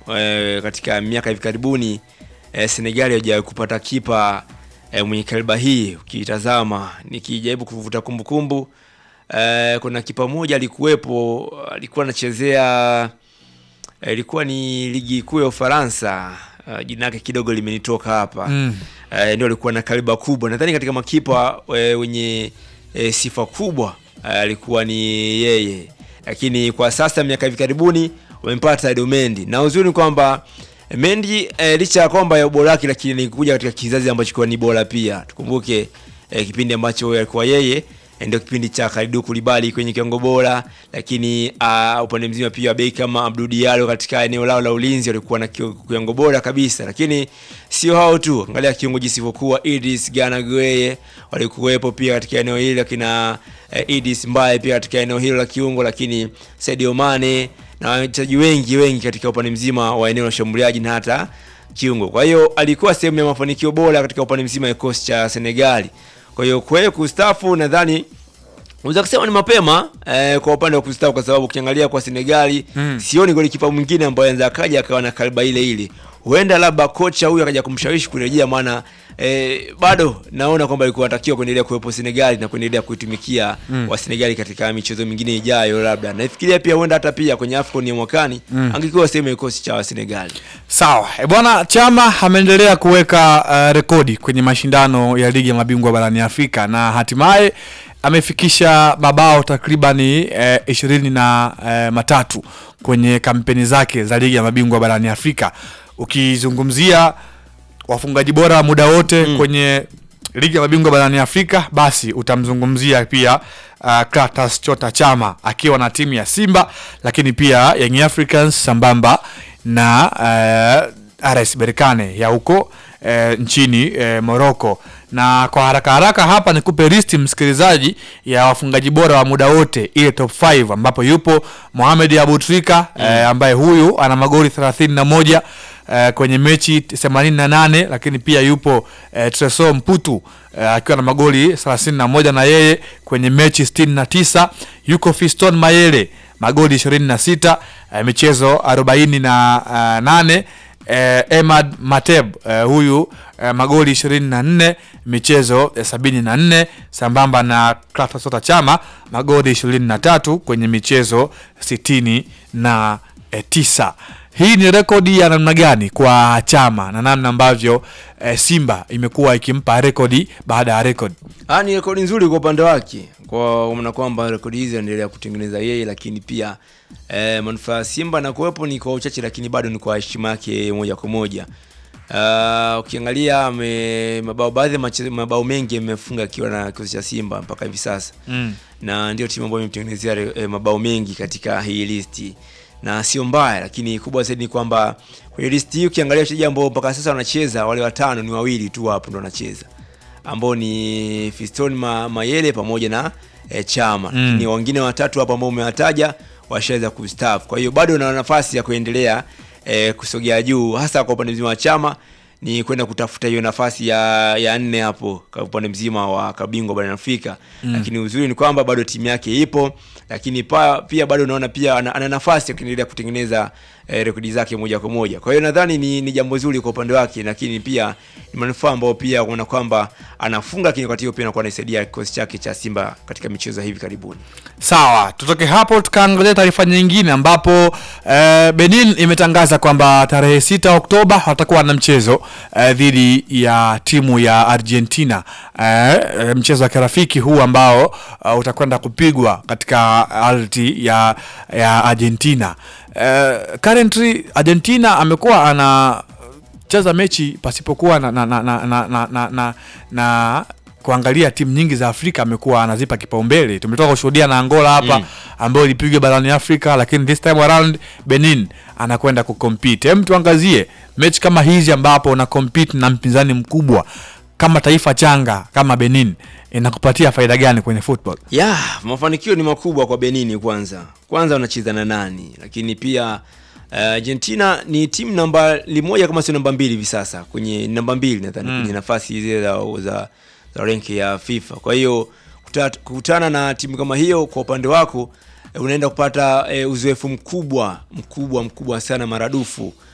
e, katika miaka hivi karibuni e, Senegal haijawahi kupata kipa e, mwenye kaliba hii. Ukitazama nikijaribu kuvuta kumbukumbu e, kuna kipa mmoja alikuwepo, alikuwa anachezea e, ilikuwa ni ligi kuu ya Ufaransa e, jina lake kidogo limenitoka hapa Mm. e, ndio alikuwa na kaliba kubwa. Nadhani katika makipa e, wenye e, sifa kubwa e, alikuwa ni yeye, lakini kwa sasa miaka hivi karibuni wamempata Edo Mendy, na uzuri ni kwamba Mendy e, licha ya kwamba ya ubora wake, lakini ni kuja katika kizazi ambacho kwa ni bora pia. Tukumbuke e, kipindi ambacho alikuwa yeye e, ndio kipindi cha Kalidou Koulibaly kwenye kiwango bora, lakini uh, upande mzima pia beki kama Abdou Diallo katika eneo lao la ulinzi walikuwa na kio- kiwango bora kabisa, lakini sio hao tu, angalia kiungo jisivyokuwa Idris Gana Gueye walikuwepo pia katika eneo hili, akina eh, Idris Mbaye pia katika eneo hilo la kiungo, lakini Sadio Mane na wachezaji wengi wengi katika upande mzima wa eneo la ushambuliaji na hata kiungo. Kwa hiyo alikuwa sehemu ya mafanikio bora katika upande mzima wa kikosi cha Senegali. Kwa hiyo kwa hiyo kustaafu nadhani unaweza kusema ni mapema eh, kwa upande wa kustaafu kwa sababu ukiangalia kwa Senegali Mm. sioni golikipa mwingine ambaye anaweza akaja akawa na kaliba ile ile. Huenda labda kocha huyu akaja kumshawishi kurejea, maana eh, bado naona kwamba alikuwa anatakiwa kuendelea kuwepo Senegali na kuendelea kuitumikia Mm. wa Senegali katika michezo mingine ijayo, labda nafikiria pia huenda hata pia kwenye AFCON ya mwakani Mm. angekuwa sehemu ya kikosi cha Senegali. Sawa e bwana, Chama ameendelea kuweka uh, rekodi kwenye mashindano ya ligi ya mabingwa barani Afrika na hatimaye amefikisha mabao takribani eh, ishirini na eh, matatu kwenye kampeni zake za ligi ya mabingwa barani Afrika. Ukizungumzia wafungaji bora muda wote Mm. kwenye ligi ya mabingwa barani Afrika, basi utamzungumzia pia uh, Clatous Chota Chama akiwa na timu ya Simba, lakini pia Young Africans sambamba na uh, RS Berkane ya huko uh, nchini uh, Morocco. Na kwa haraka haraka hapa nikupe listi msikilizaji ya wafungaji bora wa muda wote ile top 5 ambapo yupo Mohamed Abutrika mm. eh, ambaye huyu ana magoli 31 eh, kwenye mechi 88 lakini pia yupo eh, Tresor Mputu eh, akiwa na magoli 31 na yeye kwenye mechi 69 yuko Fiston Mayele magoli 26 eh, michezo 48 eh, Emad Mateb eh, huyu eh, magoli 24 michezo eh, 74 sambamba na Clatous Chota Chama magoli 23 kwenye michezo 69 na eh, tisa. Hii ni rekodi ya namna gani kwa Chama na namna ambavyo eh, Simba imekuwa ikimpa rekodi baada ya rekodi. Ah, ni rekodi nzuri kwa upande wake, kwa maana kwamba rekodi hizi anaendelea kutengeneza yeye, lakini pia eh, manufaa ya Simba na kuwepo ni kwa uchache, lakini bado ni kwa heshima yake moja kwa moja. Uh, ukiangalia ame- mabao baadhi ya mache- mabao mengi amefunga akiwa na kikosi cha Simba mpaka hivi sasa Mm. na ndio timu ambayo imemtengenezea re- eh, mabao mengi katika hii listi na sio mbaya, lakini kubwa zaidi ni kwamba kwenye listi hii ukiangalia wachezaji ambao mpaka sasa wanacheza wale watano ni wawili tu hapo ndo wanacheza ambao ni Fiston Ma, Mayele pamoja na eh, Chama Mm. lakini wengine watatu hapo ambao umewataja washaweza kustaafu. Kwa hiyo bado una nafasi ya kuendelea eh, kusogea juu, hasa kwa upande mzima wa Chama ni kwenda kutafuta hiyo nafasi ya, ya nne hapo kwa upande mzima wa kabingwa barani Afrika Mm. lakini uzuri ni kwamba bado timu yake ipo, lakini pa, pia bado unaona pia ana, ana nafasi ya kuendelea kutengeneza eh, rekodi zake moja kwa moja. Kwa hiyo nadhani ni, ni jambo zuri kwa upande wake, lakini pia ni manufaa ambao pia kuona kwamba anafunga, lakini wakati huo pia anakuwa anaisaidia kikosi chake cha Simba katika michezo ya hivi karibuni. Sawa, tutoke hapo tukaangalia taarifa nyingine ambapo eh, Benin imetangaza kwamba tarehe 6 Oktoba watakuwa na mchezo eh, dhidi ya timu ya Argentina eh, eh, mchezo wa kirafiki huu ambao uh, utakwenda kupigwa katika ardhi ya, ya Argentina. Eh, currently Argentina amekuwa ana cheza mechi pasipokuwa na, na, na, na, na, na, na, na, na kuangalia timu nyingi za Afrika amekuwa anazipa kipaumbele. Tumetoka kushuhudia na Angola hapa Mm. ambayo ilipigwa barani Afrika, lakini this time around Benin anakwenda kucompete. Hem, tuangazie mechi kama hizi ambapo una compete na mpinzani mkubwa kama taifa changa kama Benin inakupatia faida gani kwenye football? ya mafanikio ni makubwa kwa Benini. Kwanza kwanza wanacheza na nani, lakini pia uh, Argentina ni timu namba moja kama sio namba mbili hivi sasa kwenye namba mbili nadhani Mm. kwenye nafasi zile za, za, za renki ya FIFA. Kwa hiyo kuta- kukutana na timu kama hiyo kwa upande wako eh, unaenda kupata eh, uzoefu mkubwa mkubwa mkubwa sana maradufu